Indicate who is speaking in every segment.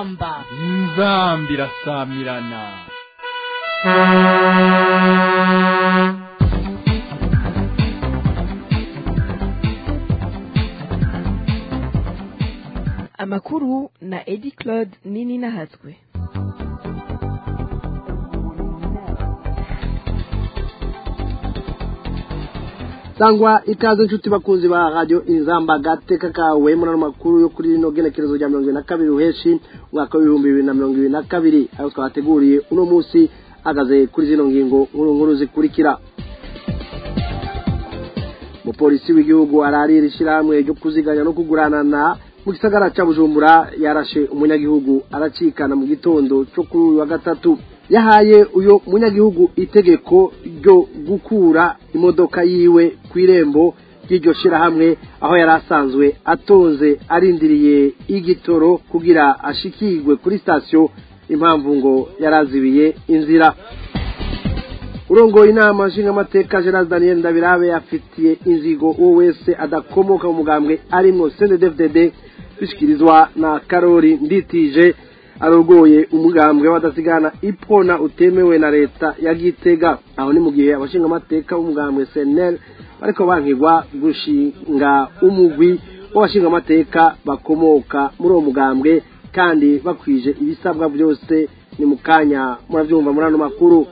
Speaker 1: inzamba
Speaker 2: inzamba irasamirana
Speaker 3: amakuru na edi claude nini nahatswe
Speaker 4: sangwa ikaze inshuti bakunzi ba radio inzamba gateka kawe muri ano makuru yo kuri rino genekerezo rya mirongo ibiri na kabiri uheshi umwaka w'ibihumbi bibiri na mirongo ibiri na kabiri ayo twabateguriye uno munsi ahagaze kuri zino ngingo nkuru nkuru zikurikira umupolisi w'igihugu ararira ishyirahamwe ryo kuziganya no kuguranana mu gisagara cya bujumbura yarashe umunyagihugu aracikana mu gitondo cyo kuri uyu wa gatatu yahaye uyu munyagihugu itegeko ryo gukura imodoka yiwe ku irembo ry'iryo shyirahamwe aho yari asanzwe atonze arindiriye igitoro kugira ashikirwe kuri sitasiyo impamvu ngo yarazibiye inzira urongoye inama nshingamateka gerard daniel ndabirabe afitiye inzigo uwo wese adakomoka mu mugambwe arimwo cndfdd bishyikirizwa na karori nditije arogoye umugambwe w'abadasigana ipona utemewe na leta ya gitega aho ni mu gihe abashingamateka b'umugambwe senel bariko bankigwa gushinga umugwi w'abashingamateka bakomoka muri uwo mugambwe kandi bakwije ibisabwa byose ni mu kanya murabyumva muri ano makuru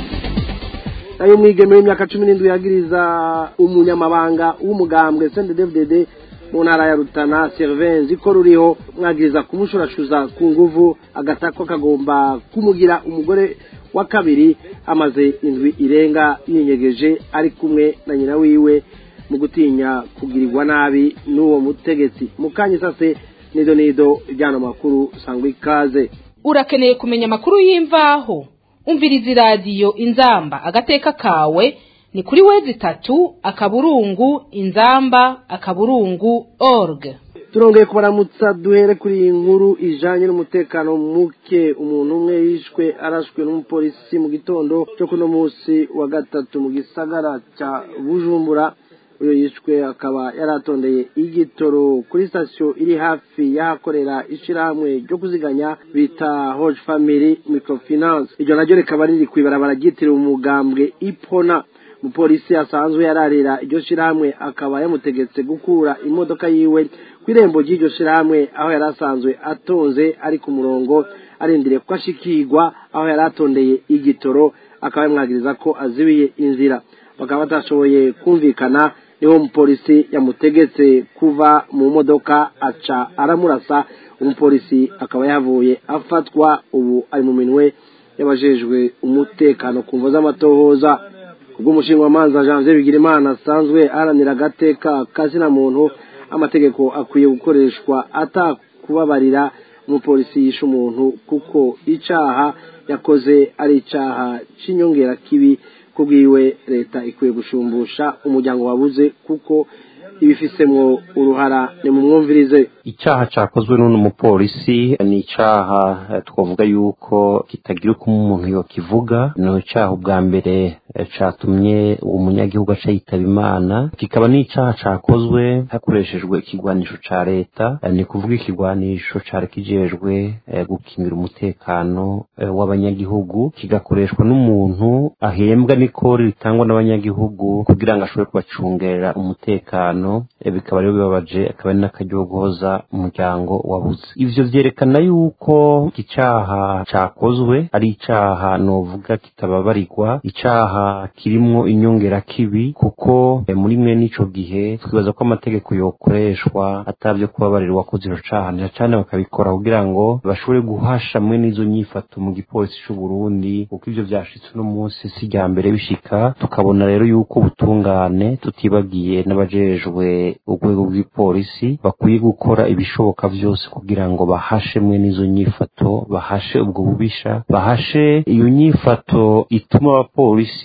Speaker 4: nayo mwigeme w'imyaka cumi n'indwi yagiriza umunyamabanga w'umugambwe cndfdd mu ntara ya rutana servenzi ko ruriho mwagiriza kumushurashuza ku nguvu agatako kagomba kumugira umugore wa kabiri amaze indwi irenga yinyegeje ari kumwe na nyina wiwe mu gutinya kugirirwa nabi n'uwo mutegetsi mu kanya sase nido nido ryano makuru sangwa ikaze
Speaker 1: urakeneye kumenya amakuru y'imvaho umviriza iradiyo inzamba agateka kawe ni kuri wezi itatu akaburungu inzamba akaburungu org
Speaker 4: turongeye kubaramutsa duhere kuri iyi nkuru ijanye n'umutekano muke umuntu umwe yishwe arashwe n'umupolisi mu gitondo cyo kuno munsi wa gatatu mu gisagara ca bujumbura uyo yishwe akaba yaratondeye igitoro kuri sitasiyo iri hafi y'ahakorera ishirahamwe ryo kuziganya bita hoje family microfinance iryo naryo rikaba riri kw'ibarabara ryitiriwe umugambwe ipona umupolisi asanzwe yararira iryo shirahamwe akaba yamutegetse gukura imodoka yiwe ku irembo ry'iryo shirahamwe aho yari asanzwe atonze ari ku murongo arindiriye ko ashikirwa aho yari atondeye igitoro akaba yamwagiriza ko azibiye inzira bakaba batashoboye kumvikana niho umupolisi yamutegetse kuva mu modoka aca aramurasa umupolisi akaba yavuye afatwa ubu ari mu minwe y'abajejwe umutekano ku mvo z'amatohoza kubw'umushinga wamanza janvier bigirimana asanzwe aharanira agateka kazina muntu amategeko akwiye gukoreshwa atakubabarira umupolisi yishe umuntu kuko icaha yakoze ari icaha c'inyongera kibi kubwiwe leta ikwiye gushumbusha umuryango wabuze kuko ibifisemwo uruhara ni mu mwumvirize
Speaker 5: icyaha cyakozwe n'uno mupolisi ni icyaha twavuga yuko kitagira uko umuntu yokivuga ni icyaha ubwa mbere cyatumye umunyagihugu aca yitaba imana kikaba ni icyaha cyakozwe hakoreshejwe ikigwanisho cya leta ni kuvuga ikigwanisho cyari kijejwe gukingira umutekano w'abanyagihugu kigakoreshwa n'umuntu ahembwa n'ikori ritangwa n'abanyagihugu kugira ngo ashobore kubacungerera umutekano bikaba rero bibabaje akaba ari n'akaryogoza umuryango wabuze ivyo vyerekana yuko iki caha cakozwe ari icaha novuga kitababarirwa icaha kirimwo inyongera kibi kuko muri mwe n'ico gihe twibaza ko amategeko yokoreshwa atavyo kubabarirwa ko zino caha nira cane bakabikora kugira ngo bashobore guhasha mwe n'izo nyifato mu gipolisi c'u Burundi kuko ivyo vyashitse uno munsi si rya mbere bishika tukabona rero yuko ubutungane tutibagiye n'abajejwe urwego rw'ipolisi bakwiye gukora ibishoboka byose kugira ngo bahashe mwe n'izo nyifato bahashe ubwo bubisha bahashe iyo nyifato ituma abapolisi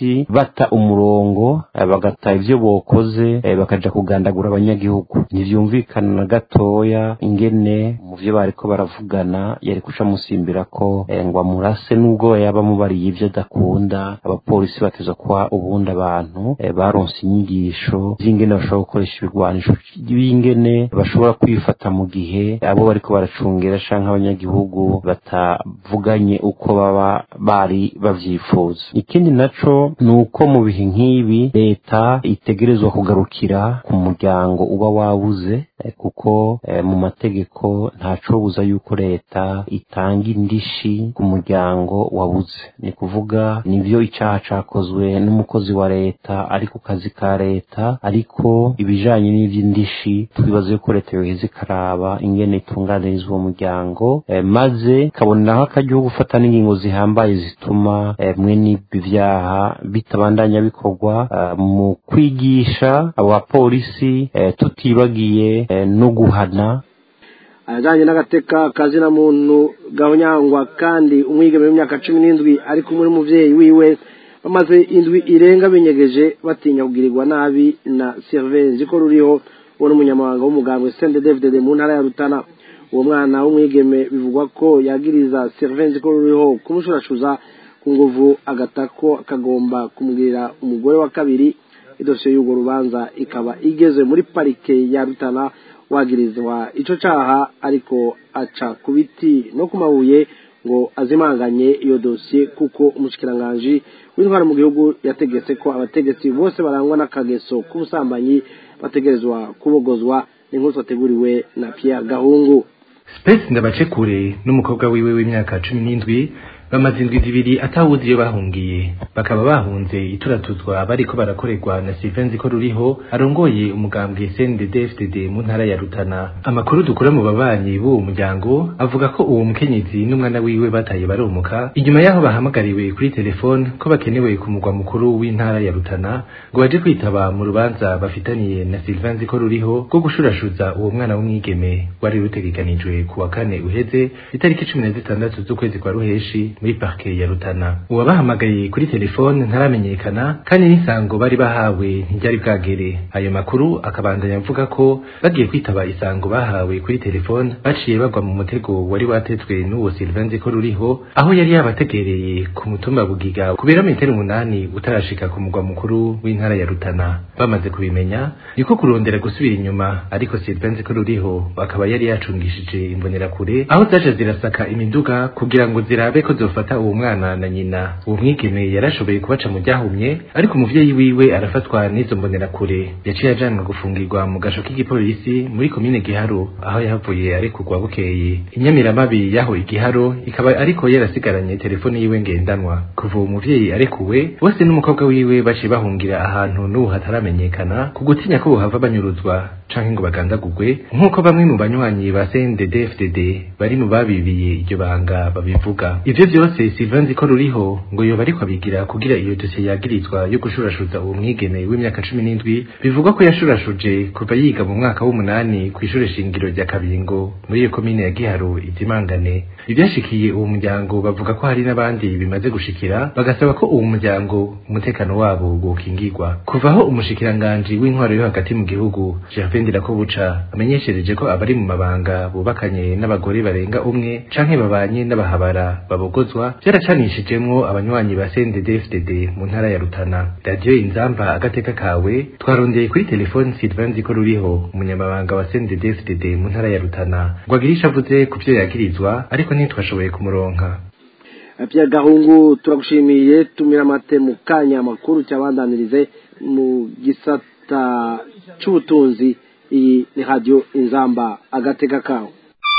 Speaker 5: abapolisi bata umurongo bagata ivyo bokoze bakaja kugandagura abanyagihugu ntivyumvikana na gatoya ingene mu vyo bariko baravugana yari kuca musimbira ko ngo amurase nubwo yaba mubariye ivyo adakunda abapolisi bateza kuba ubundi abantu baronse inyigisho z'ingene bashobora gukoresha ibigwanisho b'ingene bashobora kwifata mu gihe abo bariko baracungera canke abanyagihugu batavuganye uko baba bari bavyifuza ikindi naco ni uko mu bihe nk'ibi leta itegerezwa kugarukira ku muryango uba wabuze kuko mu mategeko ntacobuza yuko leta itanga indishi ku muryango wabuze ni kuvuga nivyo icaha cakozwe n'umukozi wa leta ari ku kazi ka leta ariko ibijanye n'ivy'indishi twibaza yuko leta yoheza ikaraba ingene itunganirizwa uwo muryango maze kaboneraho akaryo gufata n'ingingo zihambaye zituma mwene ibi vyaha bitabandanya bikorwa mu kwigisha abo bapolisi tutibagiye no guhana
Speaker 4: ajanye n'agateka kazina muntu gahonyangwa kandi umwigeme w'imyaka cumi n'indwi ari kumwe n'umuvyeyi wiwe bamaze indwi irenga binyegeje batinya kugirirwa nabi na servenzi ko ruriho uwo n'umunyamabanga w'umugambwe sende david mu ntara ya rutana uwo mwana w'umwigeme bivugwa ko yagiriza servenzi ko ruriho kumushurashuza ku nguvu agatako kagomba kumugirira umugore wa kabiri idosiye y'urwo rubanza ikaba igeze muri parike ya rutana wagirizwa ico caha ariko aca ku biti no ku mabuye ngo azimanganye iyo dosiye kuko umushikiranganji w'intwara mu gihugu yategetse ko abategetsi bose barangwa n'akageso k'ubusambanyi bategerezwa kubogozwa n'inkuru twateguriwe na Pierre Gahungu
Speaker 6: Space ndabace kure n'umukobwa wiwe w'imyaka cumi n'indwi bamaze indwi zibiri atawuzi iyo bahungiye bakaba bahunze ituratuzwa bariko barakorerwa na Steven ko ruriho arongoye umugambwe CNDD-FDD mu ntara ya Rutana amakuru dukura mu babanyi b'uwo muryango avuga ko uwo mukenyezi n'umwana wiwe bataye baromuka inyuma yaho bahamagariwe kuri telefone ko bakenewe ku mugwa mukuru w'intara ya Rutana ngo baje kwitaba mu rubanza bafitaniye na Sylvain ko ruriho rwo gushurashuza uwo mwana w'umwigeme wari rutegekanijwe ku wa kane uheze itariki cumi na zitandatu z'ukwezi kwa ruheshi muri parke ya Rutana uwabahamagaye kuri telefone ntaramenyekana kandi n'isango bari bahawe ntiryari bwagere ayo makuru akabandanya avuga ko bagiye kwitaba isango bahawe kuri telefone baciye bagwa mu mutego wari watetswe n'uwo Sylvain ko ruriho aho yari yabategereye ku mutumba bugiga ku birometero umunani utarashika ku mugwa mukuru w'intara ya Rutana bamaze kubimenya niko kurondera gusubira inyuma ariko Sylvain ko ruriho akaba yari yacungishije imbonerakure aho zaje zirasaka imiduga kugira ngo zirabe ko zofata uwo mwana na nyina uwo mwigeme yarashoboye kubaca mu ryahumye ariko umuvyeyi wiwe arafatwa n'izo mbonerakure yaciye ajanwa gufungirwa mu gasho k'igipolisi muri komine Giharo aho yahavuye arekurwa bukeye inyamiramabi yaho igiharo ikaba ariko yarasigaranye telefone yiwe ngendanwa kuva uwo muvyeyi arekuwe bose n'umukobwa wiwe baciye bahungira ahantu n'ubu hataramenyekana ku gutinya ko bohava banyuruzwa canke ngo bagandagurwe nk'uko bamwe mu banywanyi ba CNDD-FDD bari mu babibiye iryo banga babivuga ivyo vyose Sylvain ko ruriho ngo yoba ariko abigira kugira iyo dosiye yagirizwa yo gushurashuza uwo mwigeme w'imyaka cumi n'indwi bivugwa ko yashurashuje kuva yiga mu mwaka w'umunani kw'ishure shingiro rya Kabingo muri iyo komine ya Giharo itimangane ivyashikiye uwo muryango bavuga ko hari n'abandi bimaze gushikira bagasaba ko uwo muryango umutekano wabo wokingirwa kuvaho umushikiranganji w'intwaro yo hagati mu gihugu Gervais Ndirakobuca amenyeshereje ko abari mu mabanga bubakanye n'abagore barenga umwe canke babanye n'abahabara babogozwa vyaracanishijemwo abanywanyi ba CNDD-FDD mu ntara ya Rutana radio inzamba agateka kawe twarondeye kuri telefone Sylvain ko ruriho umunyamabanga wa CNDD-FDD mu ntara ya Rutana ngo agirisha avuze ku vyo yagirizwa ariko ntitwashoboye kumuronka
Speaker 4: Pierre Gahungu turagushimiye tumira amate mu kanya amakuru cyabandanirize mu gisata c'ubutunzi iyi ni radio inzamba agateka kawe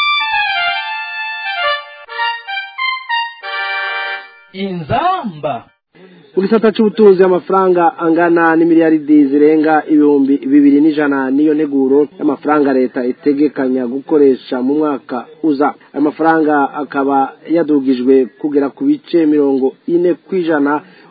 Speaker 2: inzamba
Speaker 4: mu gisata c'ubutunzi amafaranga angana n'imiliyaridi zirenga ibihumbi bibiri n'ijana niyo neguro y'amafaranga leta itegekanya gukoresha mu mwaka uza ayo mafaranga akaba yadugijwe kugera ku bice mirongo ine kw'ijana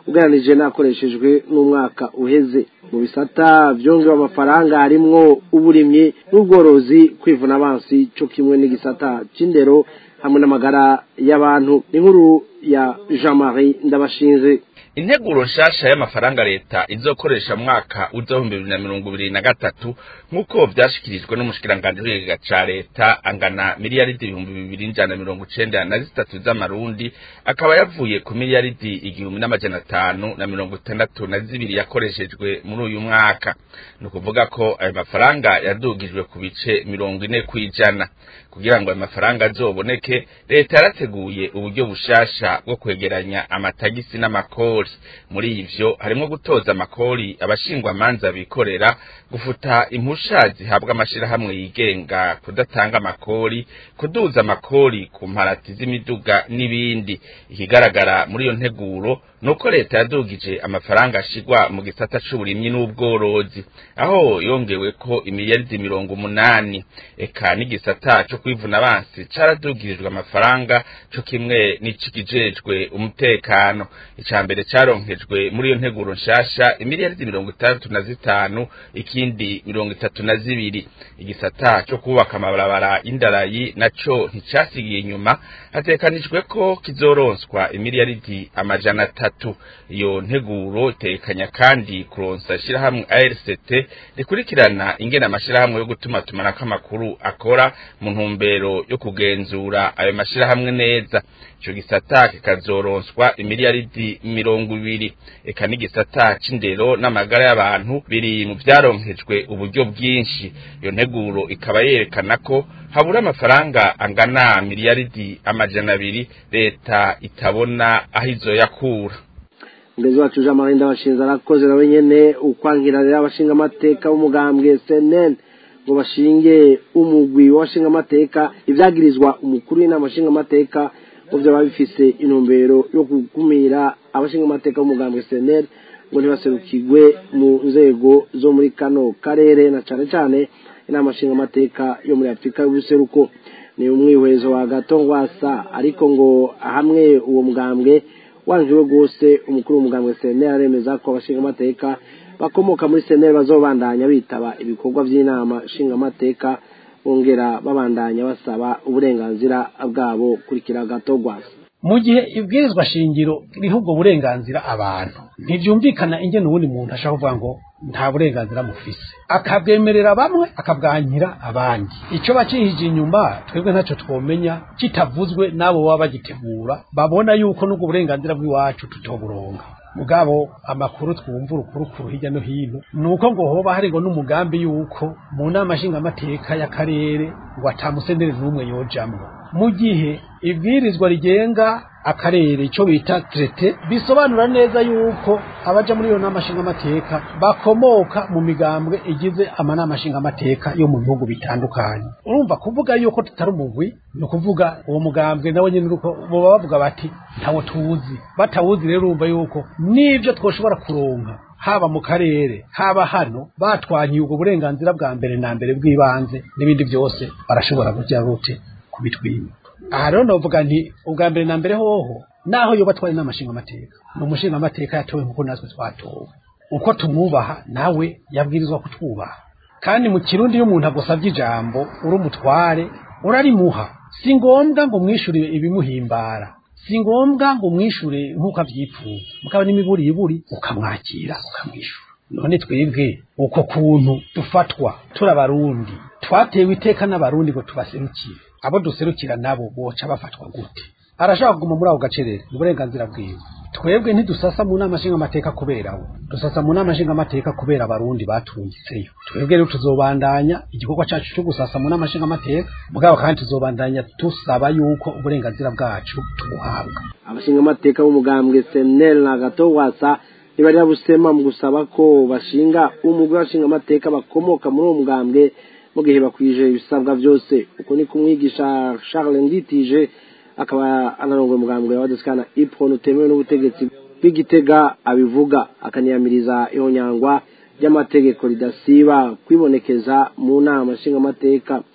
Speaker 4: ugereranije n'akoreshejwe n'umwaka uheze mu bisata byongewe amafaranga harimwo uburimyi n'ubworozi kwivuna abansi cyo kimwe n'igisata cy'indero hamwe n'amagara y'abantu n'inkuru ya jean marie ndabashinze
Speaker 7: integuro nshasha y'amafaranga leta izokoresha mwaka w'ibihumbi bibiri na mirongo ibiri na gatatu nk'uko vyashikirijwe n'umushikiranganji w'ikigega ca leta angana miliyaridi ibihumbi bibiri n'ijana na mirongo icenda na zitatu z'amarundi akaba yavuye ku miliyaridi igihumbi n'amajana atanu na mirongo itandatu na zibiri yakoreshejwe muri uyu mwaka ni ukuvuga ko ayo mafaranga yadugijwe ku bice mirongo ine kw'ijana kugira ngo ayo mafaranga azoboneke leta yarateguye uburyo bushasha bwo kwegeranya amatagisi n'amakori muri ivyo harimwo gutoza amakori abashingwa manza bikorera gufuta impusha zihabwa amashirahamwe yigenga kudatanga amakori kuduza amakori ku mparati z'imiduga n'ibindi ikigaragara muri iyo nteguro nuko leta yadugije amafaranga ashigwa mu gisata c'uburimyi n'ubworozi aho yongewe ko imiliyaridi mirongo umunani eka n'igisata co kwivuna abansi caradugirijwe amafaranga co kimwe n'icikijejwe umutekano ica mbere caronkejwe muri iyo nteguro nshasha imiliyaridi mirongo itandatu na zitanu ikindi mirongo itatu na zibiri igisata co kubaka amabarabara y'indarayi naco nticasigiye inyuma hatekanijwe ko kizoronswa imiliyaridi amajana atatu iyo nteguro itekanya kandi kuronsa ishirahamwe ARCT rikurikirana ingene amashirahamwe yo gutuma tumanako amakuru akora mu ntumbero yo kugenzura ayo mashirahamwe neza ico gisata kikazoronswa imiliyaridi mirongo ibiri eka n'igisata c'indero n'amagara y'abantu biri mu vyaronkejwe uburyo bwinshi iyo nteguro ikaba yerekana ko habura amafaranga angana miliyaridi amajana abiri leta itabona aho izoyakura
Speaker 4: mbezi wacu jean marie ndabashinze arakoze nawe nyene ukwankirarira abashinga amateka b'umugambwe cnn ngo bashinge umugwi w'abashinga amateka ivyagirizwa umukuru w'inama nshinga amateka ngo vyaba bifise intumbero yo gukumira abashinga amateka b'umugambwe cnn ngo ntibaserukirwe mu nzego zo muri kano karere na cane cane inama nshinga amateka yo muri afurika y'ubuseruko ni umwihwezo wa gatongwasa ariko ngo hamwe uwo mugambwe wanjiwe rwose umukuru w'umugambwe seneri aremeza ko abashinga amateka bakomoka muri seneri bazobandanya bitaba ibikorwa by'inama nshinga amateka bongera babandanya basaba uburenganzira bwabo kurikira gato rwasa
Speaker 8: mu gihe ibwirizwa shingiro riha ubwo burenganzira abantu ntibyumvikana ingene uwundi muntu ashaka kuvuga ngo nta burenganzira mufise akabwemerera bamwe akabwankira abandi icyo bakihije inyuma twebwe ntacyo twomenya kitavuzwe n'abo baba bagitegura babona yuko n'ubwo burenganzira bw'iwacu tutoburonga mugabo amakuru twumva urukurukuru hirya no hino ni uko ngo hoba hari ngo n'umugambi yuko mu nama nshingamateka y'akarere ngo atamusenere n'umwe yojamwo mu gihe ibwirizwa rigenga akarere icyo bita trete bisobanura neza yuko abaja muri iyo nama nshingamateka bakomoka mu migambwe igize amanama nshingamateka yo mu bihugu bitandukanye urumva kuvuga yuko tutari umugwi ni ukuvuga uwo mugambwe nawe nyine uko boba bavuga bati ntawo tuwuzi batawuzi rero urumva yuko n'ibyo twoshobora kuronka haba mu karere haba hano batwanyiye ubwo burenganzira bwa mbere na mbere bw'ibanze n'ibindi byose barashobora kujya rute kubitwima aha rero navuga nti ubwa mbere na mbere hoho naho yoba twari n'amashinga amateka ni umushinga amateka yatowe nk'uko natwe twatowe uko tumwubaha nawe yabwirizwa kutwubaha kandi mu kirundi iyo umuntu agusabye ijambo uri umutware urarimuha si ngombwa ngo umwishure ibimuhimbara si ngombwa ngo umwishure nk'uko avyipfuza mukaba n'imiburiburi ukamwakira ukamwishura none twebwe uko kuntu dufatwa turi abarundi twatewe iteka n'abarundi ngo tubaserukire abo duserukira nabo boca bafatwa gute arashaka kuguma muri ako gacerere ni uburenganzira bwiwe twebwe ntidusasa mu nama nshingamateka kubera we dusasa mu nama nshingamateka kubera abarundi batungitseyo twebwe rero tuzobandanya igikorwa cacu cyo gusasa mu nama nshingamateka mugabo kandi tuzobandanya dusaba yuko uburenganzira bwacu tubuhabwa
Speaker 4: abashinga amateka b'umugambwe seneri na gato wasa ntibari busema mu gusaba ko bashinga umugwi w'abashinga amateka bakomoka muri uwo mugambwe mu gihe bakwije ibisabwa byose uko ni kumwigisha Charles Nditije akaba anarongoye umugambwe wa Deskana Ipron utemewe n'ubutegetsi bw'igitega abivuga akaniyamiriza ihonyangwa ry'amategeko ridasiba kwibonekeza mu nama nshingamateka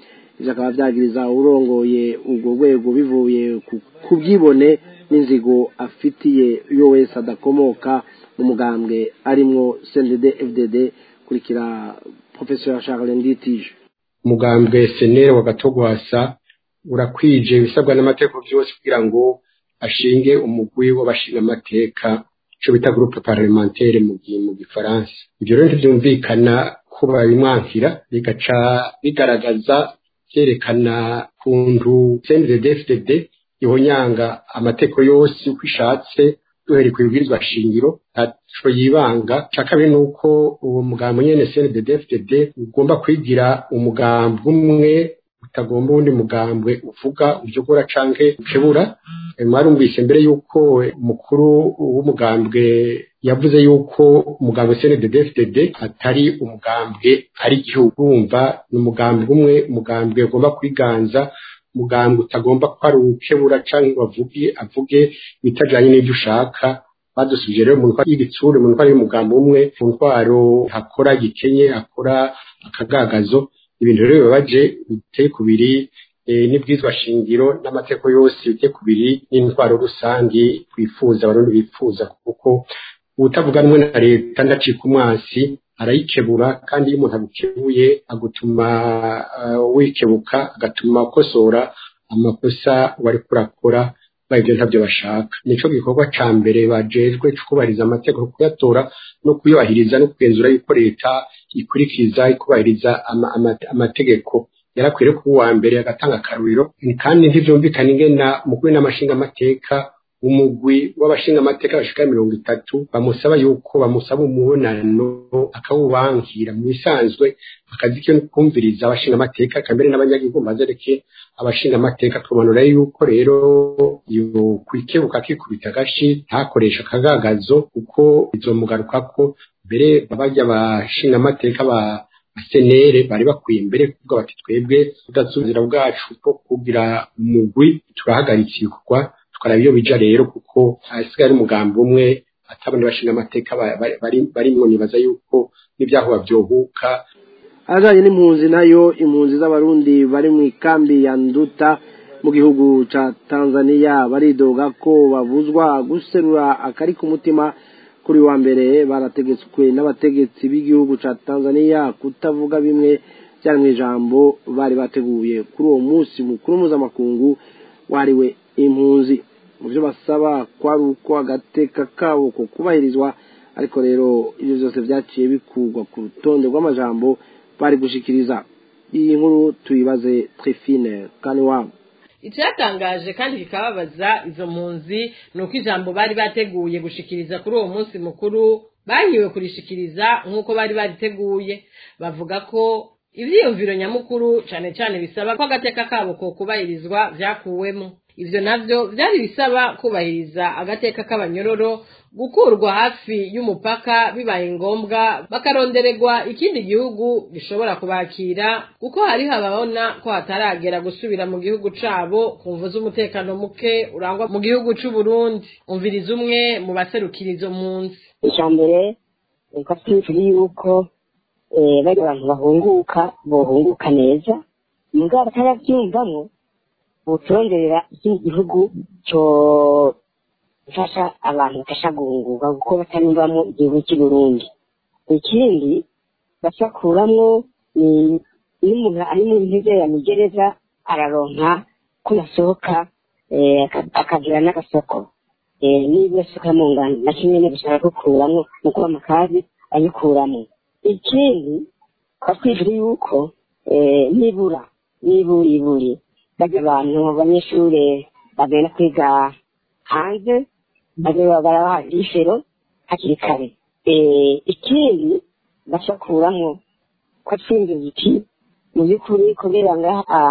Speaker 4: ivyo akaba vyagiriza urongoye ubwo rwego bivuye ku bwibone n'inzigo afitiye iyo wese adakomoka mu mugambwe arimwo CNDD FDD kurikira Professeur Charles Nditije
Speaker 9: umugambwe senere wa gatogwasa urakwije ibisabwa n'amategeko byose kugira ngo ashinge umugwi w'abashinga amateka ico bita groupe parlementaire mu mu gifaransa ivyo rero ntivyumvikana ko babimwankira bigaca bigaragaza vyerekana kuntu CNDD-FDD ihonyanga amategeko yose uko ishatse duhereye ku bibwirizwa shingiro ntaco yibanga ca kabiri nuko uwo mugambo nyene CNDD-FDD ugomba kwigira umugambi umwe utagomba uwundi mugambwe uvuga uvyogora canke ukebura mwarumvise mbere yuko umukuru w'umugambwe yavuze yuko umugambwe CNDD-FDD atari umugambwe ari igihugu wumva ni umugambwe umwe umugambwe ugomba kwiganza umugambwe utagomba ko ari ukebura canke bavuge avuge bitajanye n'ivyo ushaka badusubije rero mu ntwaro y'igitsure mu ntwaro y'umugambi umwe mu ntwaro hakora gikenye akora akagagazo ibintu rero bibabaje biteye kubiri n'ibwizwa shingiro n'amategeko yose biteye kubiri n'intwaro rusangi twifuza abarundi bifuza kuko ubutavuga rumwe na leta ndacika umwasi arayikebura kandi iyo umuntu agukebuye agutuma wikebuka agatuma ukosora amakosa wari kurakora ibyo ntabyo bashaka nico gikorwa ca mbere bajejwe kubahiriza amategeko kuyatora no kuyubahiriza no kugenzura yuko leta ikurikiza ikubahiriza amategeko yarakwiriye kuba uwa mbere agatanga akaruriro kandi ntivyumvikana ingena mukuru n'amashinga amateka umugwi w'abashinga amateka bashika mirongo itatu bamusaba yuko bamusaba umubonano akawubankira mu bisanzwe akazi ke kumviriza abashinga amateka kambere n'abanyagihugu bazereke abashinga amateka tumanura yuko rero yo kwikebuka kikubita agashi ntakoresha akagagazo kuko bizomugarukako mbere babajya abashinga amateka ba senere bari bakwiye imbere kuvuga bati twebwe tudasubizira bwacu bwo kugira umugwi turahagaritse ibikorwa tukaraba iyo bija rero kuko hasigaye ari umugambi umwe atabona bashinga amateka barimwo nibaza yuko n'ibyaho bavyohuka
Speaker 4: ajanye n'impunzi nayo impunzi z'abarundi bari mu ikambi ya nduta mu gihugu ca tanzania baridoga ko babuzwa guserura akari ku mutima kuri wa mbere barategetswe n'abategetsi b'igihugu ca tanzania kutavuga bimwe byari mu ijambo bari bateguye kuri uwo munsi mukuru mpuzamakungu wariwe impunzi mu byo basaba kwari uko agateka kabo ko kubahirizwa ariko rero ibyo byose byaciye bikurwa ku rutonde rw'amajambo bari gushikiriza iyi nkuru tuyibaze trifine kandi wabo
Speaker 10: icyatangaje kandi kikababaza izo mpunzi ni uko ijambo bari bateguye gushikiriza kuri uwo munsi mukuru banyiwe kurishikiriza nk'uko bari bariteguye bavuga ko ibyiyumviro nyamukuru cyane cyane bisaba ko agateka kabo ko kubahirizwa byakuwemo ibyo nabyo byari bisaba kubahiriza agateka k'abanyororo gukurwa hafi y'umupaka bibaye ngombwa bakarondererwa ikindi gihugu gishobora kubakira kuko hariho ababona ko hataragera gusubira mu gihugu cabo ku mvu z'umutekano muke urangwa mu gihugu c'u Burundi umviriza umwe mu baserukira izo mpunzi
Speaker 11: icya mbere reka twifure yuko bari abantu bahunguka bohunguka neza mugabo batarabyumvamo butonderera ikindi gihugu cyo gufasha abantu bafasha guhunguka kuko batanumvamo igihugu cy'i Burundi ikindi basakuramwo ni iyo umuntu ari mu ntege ya migereza araronka ko yasohoka akagira n'agasoko niba yasohoka mu ngano na kimwe no gushaka gukuramwo mu kuba amakazi ayikuramo ikindi twatwifure yuko nibura nibura iburi bajya abantu abanyeshuri bagenda kwiga hanze bajya barabaha ishero hakiri kare ikindi bashakuramo ko twinjiza iki mu by'ukuri kubera ngaha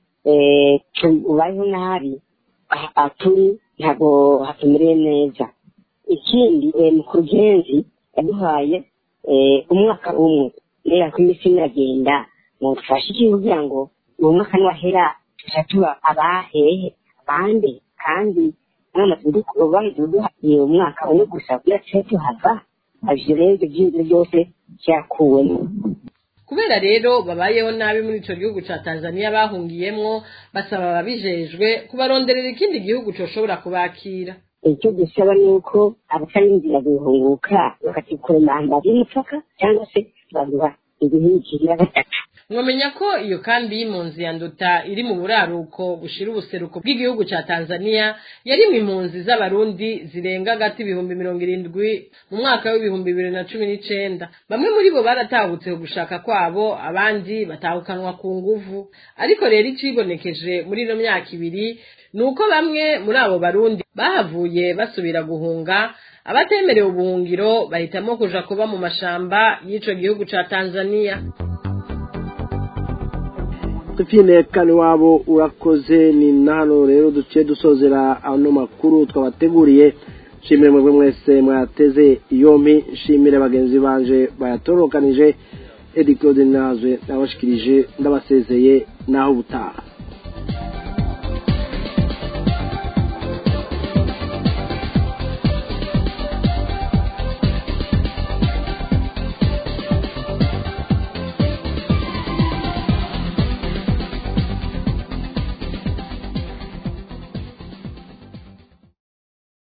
Speaker 11: ubayeho nabi turi ntabwo hatumereye neza ikindi mukuru genzi yaduhaye umwaka umwe rero ko iminsi iragenda ngo dufashe iki kugira ngo uwo mwaka niwahera tuja tuba abahehe abandi kandi bahise duhaye umwaka umwe gusa kugira tuce tuhava ivyo rero ivyo vyinzo byose vyakuwemo
Speaker 10: kubera rero babayeho nabi muri ico gihugu ca tanzania bahungiyemwo basaba ababijejwe kubaronderera ikindi gihugu coshobora kubakira
Speaker 11: icyo dusaba ni uko abatarindira guhunguka bakatikura imihanda y'umupaka cyangwa se baguha ibihugu ya gatatu
Speaker 10: mwamenya ko iyo kambi y'impunzi ya nduta iri mu buraruko bushira ubuseruko bw'igihugu ca tanzania yarimwe impunzi z'abarundi zirenga agati ibihumbi mirongo irindwi mu mwaka w'ibihumbi bibiri na cumi n'icenda bamwe muri bo baratahutse gushaka kwabo abandi batahukanwa ku nguvu ariko rero icibonekeje muri ino myaka ibiri ni uko bamwe muri abo barundi bahavuye basubira guhunga abatemerewe ubuhungiro bahitamo kuja kuba mu mashamba y'ico gihugu ca tanzania
Speaker 4: Tufine kani wabo urakoze ni nano rero duciye dusozera ano makuru twabateguriye shimire mwebwe mwese mwateze yompi shimire bagenzi banje bayatorokanije Edi Claude Nazwe nabashikirije ndabasezeye naho ubutaha